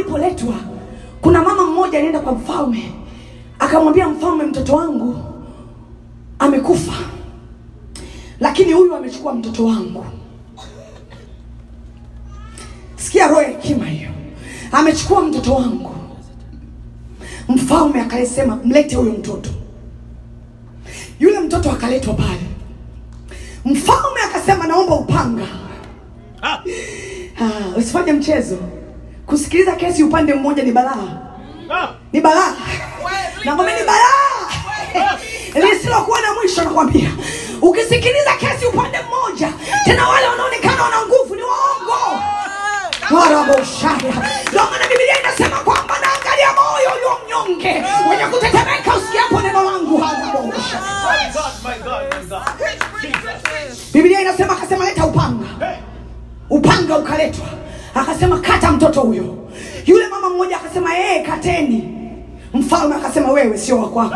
alipoletwa kuna mama mmoja alienda kwa mfalme akamwambia mfalme mtoto wangu amekufa lakini huyu amechukua mtoto wangu sikia roho ya hekima hiyo amechukua mtoto wangu mfalme akalisema mlete huyo mtoto yule mtoto akaletwa pale mfalme akasema naomba upanga Ah, ah, usifanye mchezo kusikiliza kesi upande mmoja ni balaa ah, ni balaa nakwambia ni balaa lisilokuwa na mwisho nakwambia ukisikiliza kesi upande mmoja tena wale wanaonekana wana nguvu ni waongo waraboshaya ndio maana biblia inasema kwamba naangalia moyo ulio mnyonge wenye kutetemeka usikiapo neno langu harabosha my God, my God, my God. Jesus. biblia inasema akasema leta upanga Hey, upanga ukaletwa akasema kata mtoto huyo yule mama mmoja akasema ee kateni mfalme akasema wewe sio wa kwako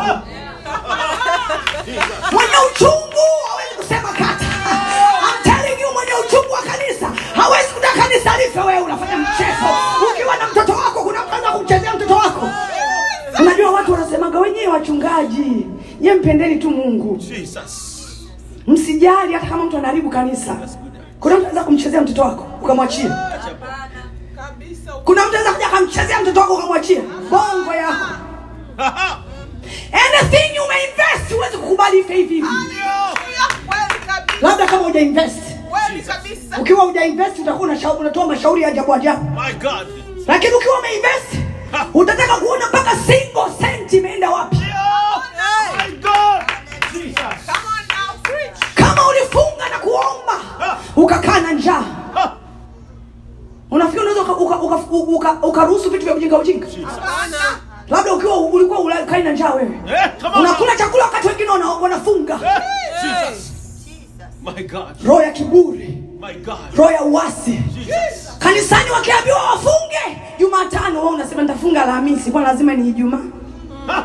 mwenye uchungu hawezi kusema kata I'm telling you mwenye uchungu wa kanisa hawezi kutaka kanisa life wewe unafanya mchezo ukiwa na mtoto wako kuna mtu anaweza kumchezea mtoto wako unajua watu wanasemaga wenyewe wachungaji nye mpendeni tu mungu Jesus. msijali hata kama mtu anaharibu kanisa kuna mtu anaweza kumchezea mtoto wako ukamwachia kuna mtu anaweza kuja akamchezea mtoto wako ukamwachia bongo yako Haha. anything umeinvest huwezi kukubali ife hivi hivi labda kama uja invest ukiwa uja invest utakuwa unasha- unatoa mashauri ya ajabu ajabu My God. lakini ukiwa umeinvest utataka kuona mpaka single cent imeenda wapi My God. Jesus. kama ulifunga na kuomba ukakaa na njaa Ah, unafikiri unaweza ukaruhusu uka, uka, uka, ukaruhusu vitu vya ujinga ujinga labda ukiwa ulikuwa ukai na njaa wewe Eh, come on. unakula chakula wakati wengine wana- wanafunga Eh, Jesus. My God. roho ya kiburi My God. roho ya uasi Jesus. kanisani wakiambiwa wafunge jumatano wao unasema nitafunga alhamisi kwa lazima ni ijumaa Ah.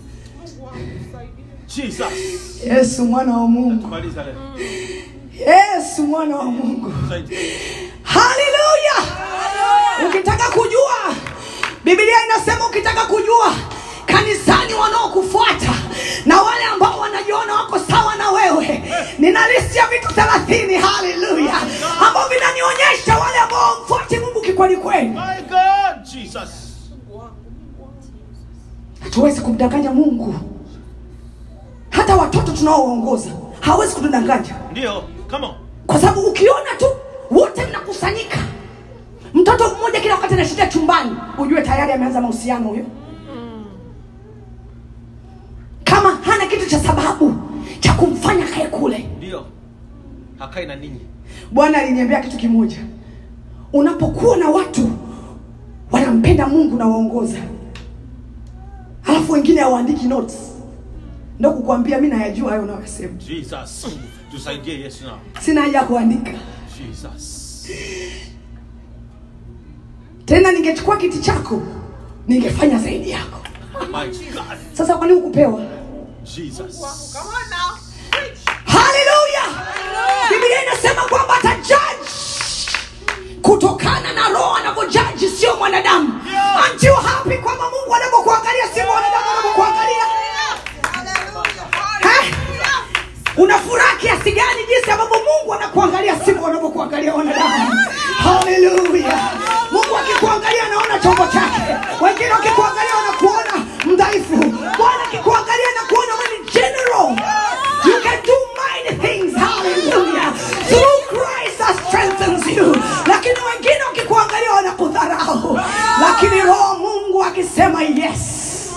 Jesus. yesu mwana wa mungu Maliza leo. yesu mwana wa mungu Saidie. haleluya ukitaka kujua biblia inasema ukitaka kujua kanisani wanaokufuata na wale ambao wanajiona wako sawa na wewe nina listi ya vitu thelathini haleluya ambao vinanionyesha wale ambao wamfuati mungu kikweli kweli My God. Jesus. hatuwezi kumdanganya mungu hata watoto tunaoongoza hawezi kutudanganya Ndio. Come on. kwa sababu ukiona tu wote mnakusanyika mtoto mmoja kila wakati anashikia chumbani ujue tayari ameanza mahusiano huyo kama hana kitu cha sababu cha kumfanya kae kule Ndio. Hakai na ninyi. bwana aliniambia kitu kimoja unapokuwa na watu wanampenda mungu na waongoza alafu wengine hawaandiki notes ndo kukwambia mi nayajua hayo unayosema Jesus. Tusaidie Yesu na. sina haja ya kuandika Jesus. tena ningechukua kiti chako ningefanya zaidi yako My God. sasa kwani hukupewa Jesus. haleluya biblia inasema kwamba atajaji kutokana na roho anavyojaji sio mwanadamu Aren't you happy kwamba mungu anavyokuangalia sio mwanadamu anavyokuangalia Eh? una furaha kiasi gani jinsi ambavyo mungu anakuangalia sivyo wanavyokuangalia wanadamu haleluya mungu akikuangalia anaona chombo chake wengine wakikuangalia wanakuona mdhaifu bwana akikuangalia anakuona wewe ni general you can do mighty things haleluya through christ that strengthens you lakini wengine wakikuangalia wanakudharau lakini roho wa mungu akisema yes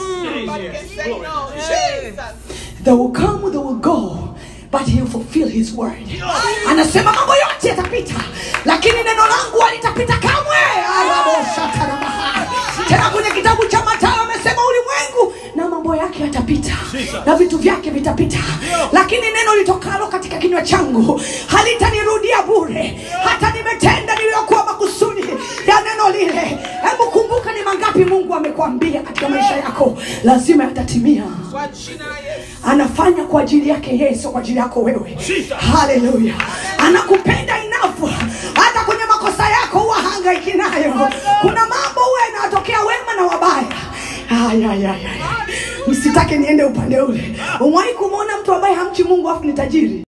they will come they will go but he will fulfill his word anasema mambo yote yatapita lakini neno langu halitapita kamwe Araboshatarabahai. tena kwenye kitabu cha matayo amesema ulimwengu na mambo yake yatapita Jesus. na vitu vyake vitapita lakini neno litokalo katika kinywa changu halitanirudia bure hata nimetenda niliyokuwa makusudi ya neno lile hebu kumbuka ni mangapi mungu amekwambia katika maisha yako lazima yatatimia anafanya kwa ajili yake yeye sio kwa ajili yako wewe Jesus. haleluya anakupenda inafu hata kwenye makosa yako huwa hangaiki nayo kuna mambo huwa yanatoka Ay, ay, ay, ay. msitake niende upande ule umwahi kumwona mtu ambaye hamchi mungu afu ni tajiri